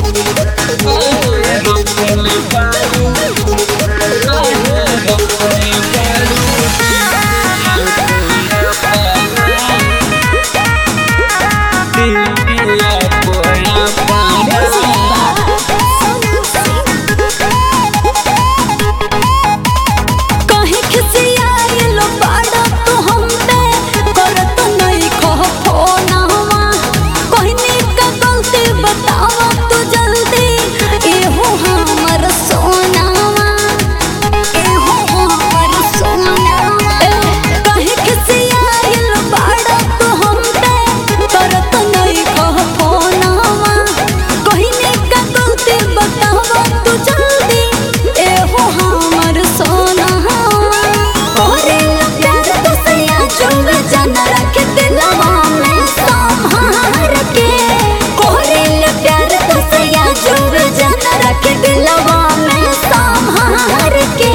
कहीं खिसियाइल बाड़ा तू हम पे करत नहीं कह फोनवा कहनी का गलती बतावा तू जल्दी एहो हमर सोनावा एहो हमर सोनावा कहीं खिसियाइल बाड़ा तू हम पे करत नहीं कह फोनवा कहनी का गलती बतावा तू जल्दी एहो हमर सोनावा ओरे प्यार तो सैया चुम जन रख दिलवा में संभार के ओरे प्यार तो सैया चुम जन रख दिलवा में संभार के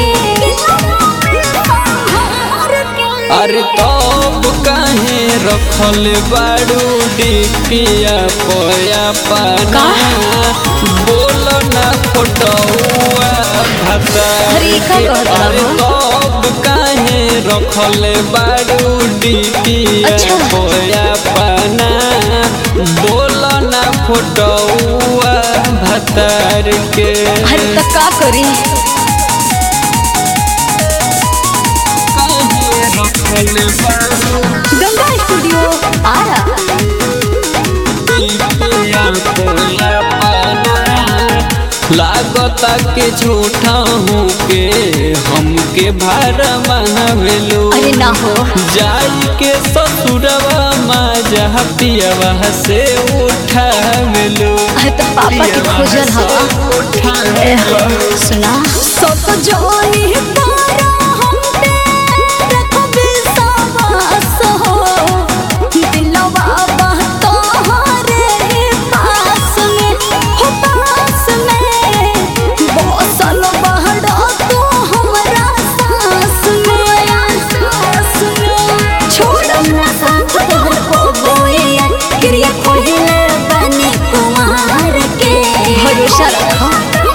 अरे तब काहे रखल बाड़ू डिपिया पोया पाना बोल ना फोटोआ भाता अरे, का कहत अरे रहो? तब काहे रखल बाड़ू डिपिया अच्छा। पोया पाना बोल ना फोटोआ भतार के अरे तो का करी काहे रखल बाड़ू गंगा स्टूडियो आरा लागता के झूठा हूँ के हमके भार महावेलो अरे ना हो जाई के ससुरवा माँ जहाँ पियवा से उठावेलो अरे तो पापा के खोजल हवा ए हो, सुना सब जोनी तारा हम पे रखबे सवास हो दिलवा बा तोहरे पास में हो पास में बसल बहड़ा तू हमरा सास में सास में छोड़म ना साथ तोहर को बोए क्रिया खोहिले बने कुमार के भरोसा रखो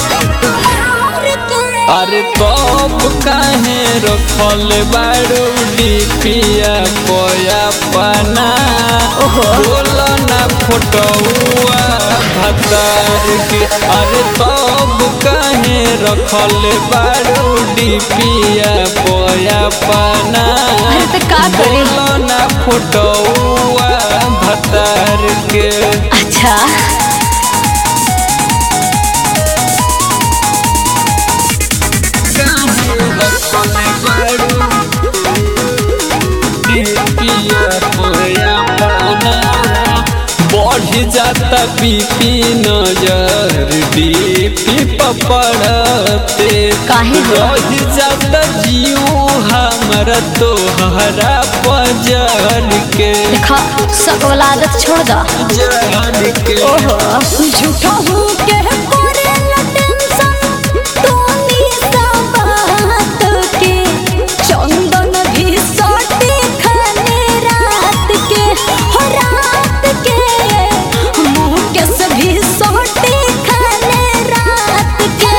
अरे तब काहे रखल बाड़ू डिपिया कोया पना ओहो। बोल ना फोटोआ भतार के अरे तब काहे रखल बाड़ू डिपिया कोया पना अरे तो का करी? बोल ना फोटोआ भतार के अच्छा बढ़ जाता बीपी नजर डीपी पपड़ते काहे हो? रह जाता जीव हमरा तोहरा पजर के देखा सब वाला आदत छोड़ दो जर के ओहो झूठा हूँ के करे ला टेंशन तोनी सा बात के चंदन भी सोटे खाने रात के हो रात के मुँह के सभी सोटे खाने रात के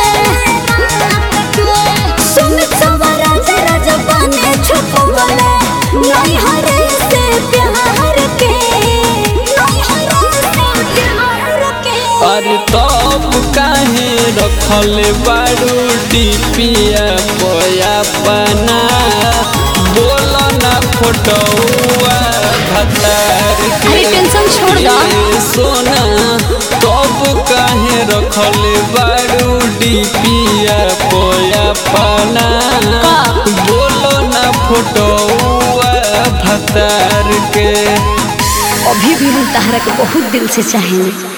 सुमित सवरा जरा जबाने छुप बोले नहीं हरे से प्यार के नहीं हरे से प्यार के अरे तब काहे रखल बाड़ू डिपिया पोया पना बोल ना फोटोआ भतार के अरे टेंशन छोड़ दो। ए सोना तब काहे रखल बाड़ू डिपिया पोया पना का? बोल ना फोटोआ भतार के अभी भी हम तहरा के बहुत दिल से चाहेंगे